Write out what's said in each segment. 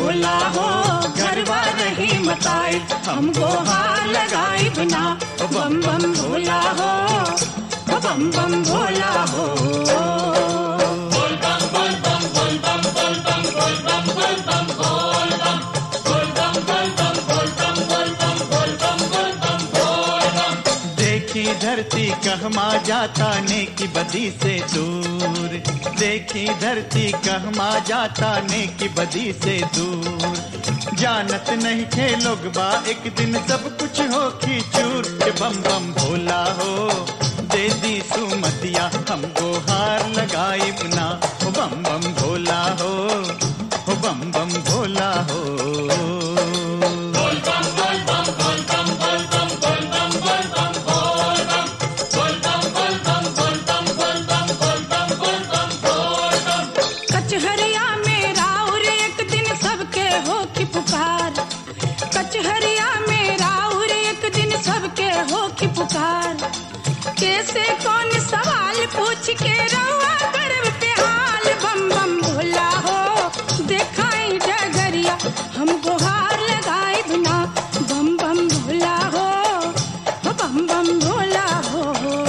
भोला हो घरवा रही मताई हमको हार लगाई बिना ओ बम बम भोला हो ओ बम बम भोला हो देखी धरती कहमा जाता ने की बदी से दूर देखी धरती कहमा जाता ने की बदी से दूर जानत नहीं थे लोग बा एक दिन सब कुछ हो की चूर के बम बम भोला हो दे दी सुमतिया हमको हार लगाई बिना हो बम बम भोला हो हो बम बम भोला हो कचहरिया में राउर एक दिन सबके हो की पुकार कचहरिया में राउर एक दिन सबके हो की पुकार कैसे कौन सवाल पूछ के रहुआ गर्व पे हाल बम बम भोला हो देखाई डगरिया हमको हार लगाए बिना बम बम भोला हो हो बम बम भोला हो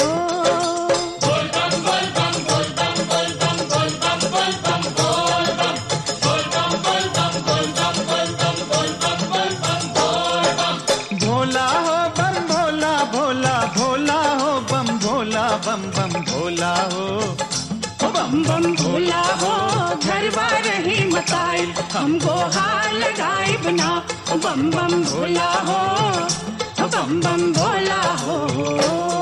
भोला हो बम भोला भोला भोला हो बम भोला बम बम भोला हो ओ बम बम भोला हो घरवा रही मताई हमको हार लगाए बिना ओ बम बम भोला हो ओ बम बम भोला हो